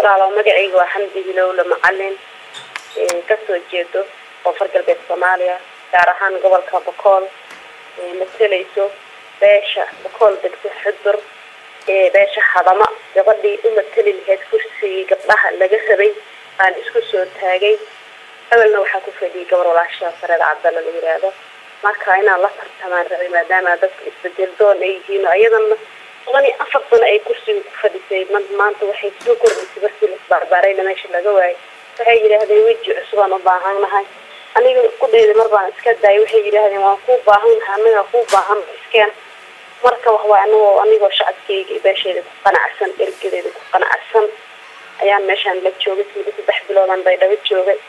walaalo magacayga waa xamdi hilowle macalin kasoo jeedo koonfur galbeed soomaaliya gaar ahaan gobolka bokool matalayso beesha bokool degto xudur beesha hadama gabadhii u matali lahayd kursigii gabdhaha laga rabay baan isku soo taagay awelna waxaa ku fadhiyay gabar walaasha sareed cabdalla la yiraahdo marka inaan la tartamaan rabay maadaama dadka isbedel doon ay yihiin oo iyadana toban iyo afar sano ay kursiga ku fadhisay maanta waxay soo kordhisay markii lasbarbaarayna meesha laga waayay waxay yidhaahdeen weji cusubaan u baahannahay aniga iskudhayda mar baan iska daayay waxay yidhaahdeen waan kuu baahannahay anaga kuu baahan iskeen marka waxwaay anigoo anigoo shacabkeyga iyo beesheeda ku qanacsan ergadeeda ku qanacsan ayaan meeshaan la joogay muddo saddex biloodan bay dhaba joogay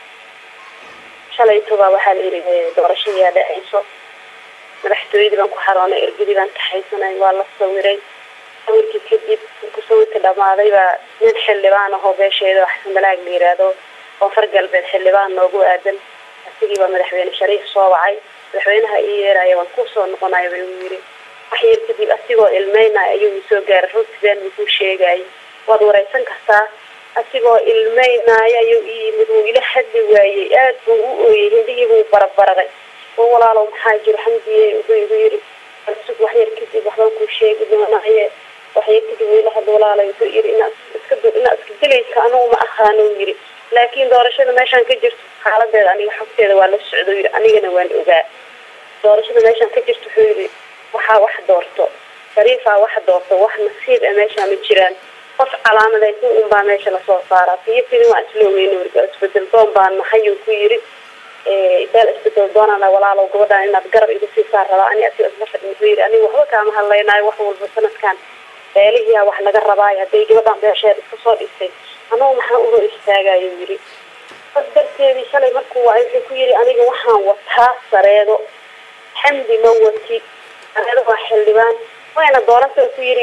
shalaytobaa waxaa la yidhi doorashayaa dhacayso madaxtooyadii baan ku xaroonay ergadii baan taxaysanay waa la sawiray sawirkii kadib markuu sawirka dhamaaday baa nin xildhibaan ahoo beesheeda xasan balaag la yiraahdo koonfur galbeed xildhibaan noogu aadan asigii baa madaxweyne shariif soo wacay madaxweynaha ii yeeraya waan kusoo noqonaya bay u yiri wax yar kadib asigoo ilmeynaya ayuu soo gaaray runtii been buu sheegayay waad wareysan kartaa asigoo ilmeynaya ayuu ii yimid wuu ila hadli waayey aad buu u ooyey hindihii buu barabararay oo walaalow maxaa jiro xamdiye wuxuu igu yiri sug wax yar kadib waxbaan kuu sheegi doonaaye wax yar kadib wuu ila hadli walaalay wuxuu yiri inaad iska inaad iska dilaysa anugu ma aqaano yiri laakiin doorashada meeshaan ka jirto xaaladeeda aniga xogteeda waa la socdo yiri anigana waan ogaa doorashada meeshaan ka jirto wuxuu yiri waxaa wax doorto shariifaa wax doorto wax nasiib a meeshaa ma jiraan qof calaamadaysan unbaa meesha lasoo saaraa fiyo fidin waa isloogeyn weriga isbedel doon baan maxayuu ku yiri beel isbedel doonana walaalow gabadhaan inaad garab igu siisaa rabaa ani asiga isla fadhin wuxuu yiri aniga waxba kaama hadlaynaayo wax walba sanadkan beelihiyaa wax laga rabaayo hadday gabadhaan beesheed iska soo dhistay anugu maxaa uga istaagayo yiri bas darteedii shalay markuu waay wuxuu ku yiri aniga waxaan wataa sareedo xamdi ma wati sareedo waa xildhibaan wayna doorasa ku yiri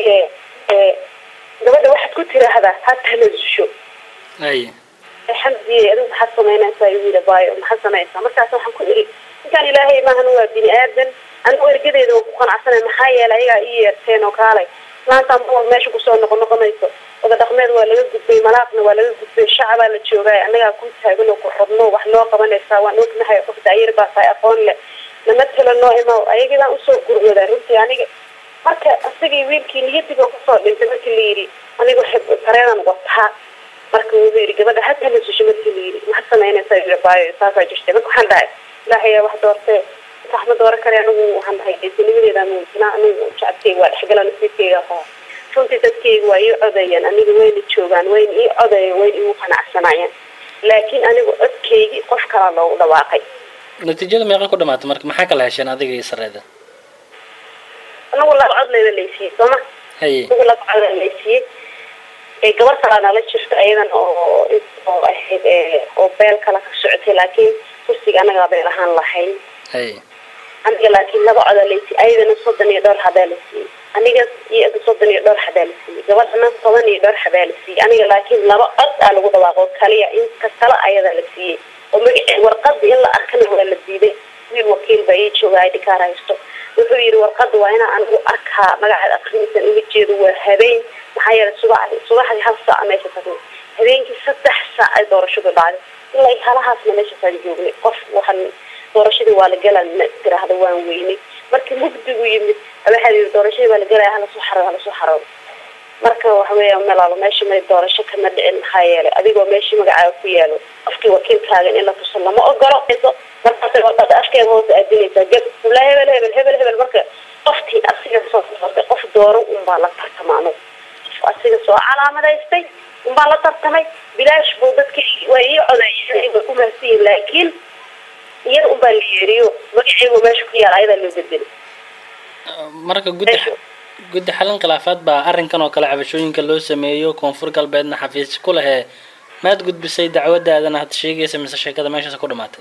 gabadha waxaad ku tiraahdaa ha tanazusho ay xamdiye adigu maxaad samaynaysaa igu yiri baayo maxaad samaysaa markaas waxaan ku iri ninkaan ilaahay maahan waa bini aadan anigu ergadeeda waan ku qanacsanay maxaa yeelay ayagaa ii yeerteen oo kaalay maanta ma meesha kusoo noqon noqonayso wada dhaqmeed waa laga gudbay malaaqna waa laga gudbay shacabaa la joogay annagaa ku taagan oo ku xubno wax loo qabanaysaa waan ognahay qof daayar baa tahay aqoon leh nama tala noo imaw ayagii baan usoo gurwadaa runtii aniga marka isagii wiilkii niyadiba kusoo dhintay markii la yidhi anigu sareedan wataa marka wuxuu yidhi gabadha hataa nasusho markii la yidhi maxaad samaynaysaa yiri baayo saasaa jirtay marka waxaan dhahay ilaahayaa wax doortee sax ma dooran kare anigu waxaan dhahay geesinimadeeda muujinaa anigu shacabkeyga waa dhexgala nasiibkeyga qaba runtii dadkeyga waa ii codayaan aniga wayna joogaan wayna ii codayaan wayna igu qanacsanayaan laakiin anigu codkeygii qof kalaa loogu dhawaaqay natiijada meeqa ku dhamaatay marka maxaa kala hesheen adiga iyo sareeda anagu laba cod layba laysiiyey sooma haye anagu laba codaa laysiiyey ee gabar kalaa nala jirto ayadan oo oo ahayd oo beel kala ka socotay laakiin kursiga anagaa beel ahaan lahayn haye aniga laakiin laba codaa laysiiyey ayadana soddon iyo dhowr habaa la siiyey aniga iyo soddon iyo dhowr habaa la siiyey gabadhana toban iyo dhowr habaa la siiyey aniga laakiin laba cod aa lagu dhawaaqo kaliya inka kale ayadaa la siiyey oo magace warqada in la arkana waa la diiday wiil wakiil baa ii jooga id kaar haysto wuxuu yidhi warqada waa inaa anigu arkaa magaceed akrinaysan uga jeedo waa habeen maxaa yeelay subaxdii subaxdii hal saaca meesha tagnay habeenkii saddex saac ay doorashadu dhacday ilaa halahaasna meeshaasaan joognay qof waxaan doorashadii waa la galan tiraahda waan weynay markii mugdigu yimid waxaa yidhi doorashadii waa la galaya halasoo xaro halasoo xaro marka waxa weeya malaalo meesha may doorasho kama dhicin maxaa yeelay adigoo meeshii magacaaga ku yaalo qofkii wakiilkaagan in la tuso lama ogolo markaasay warqada afkeeda hoose aadinaysaa gab la hebel hebel hebel hebel marka qofkii asiga soo doortay qof dooro unbaa la tartama anugu qof asiga soo calaamadaystay unbaa la tartamay bilaash buu dadki waa ii codeeyeen way ku mahadsanyihin laakiin iyada unbaa la yeeriyo magaceegu meesha ku yaala ayadaa loo bedelay marka guddi guddi xalin khilaafaad baa arrinkan oo kale cabashooyinka loo sameeyo koonfur galbeedna xafiis ku lehee maad gudbisay dacwadaadana had sheegaysa mise sheekada meeshaas ku dhamaatay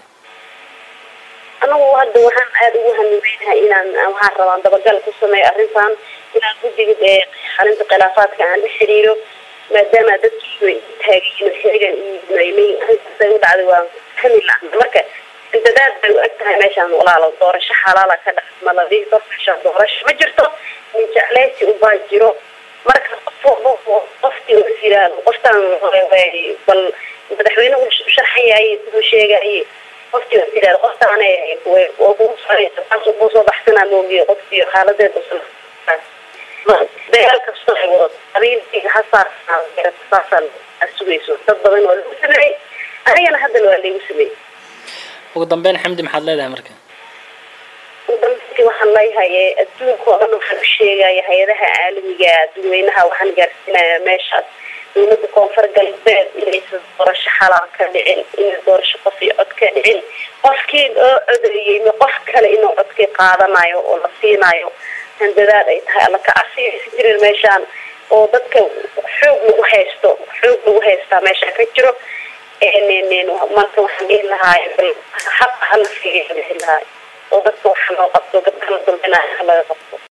anagu hadda waxaan aada ugu hamiweynahay inaan waxaan rabaa dabagal ku sameeyo arrintan inaan guddiga ee xalinta khilaafaadka aan la xiriiro maadaama dadkii way taagayiin xirigan iyo maymay arrintaasay u dhacday waa hami la marka intadaad bay u eg tahay meeshaan walaalo doorasho xalaala ka dhex maladii dor meeshaan doorasho ma jirto min jecleysi ubaa jiro marka qof walba qofkii jiro is yiraahdo qoftaan bal madaxweyne u sharxan yahay siduu sheegaye qofkii is yiraahdo qoftaane waa kugu soconaysa taas ubuu soo baxsanaa moogiye qofkii xaaladeeda dagaal kastoo ay wado qabiilkiga hasaasaasaa sugayso dad badan waa lagu sameeyey anigana haddana waa laygu sameeyey ugu dambeyn xamdi maxaad leedahay marka ugu dambeyntii waxaan leeyahay adduunka oo dhan waxaan u sheegaya hay-adaha caalamiga dadweynaha waxaan gaarsiinayaa meeshaas dowladda koonfur galbeed inaysan doorasho xalaal ka dhicin inay doorasho qof iyo cod ka dhicin qofkii oo codeeyey ma qof kale inuu codkii qaadanayo oo la siinayo handadaad ay tahay alla ka casiyaysa jirin meeshaan oo dadka xoog lagu haysto xoog lagu haystaa meeshaan ka jiro marka waxaan dhihi lahaay xaqa hala fiigiya dhihi lahaay oo dadka waxa loo qabto gabdhaha dulbinaya laga qabto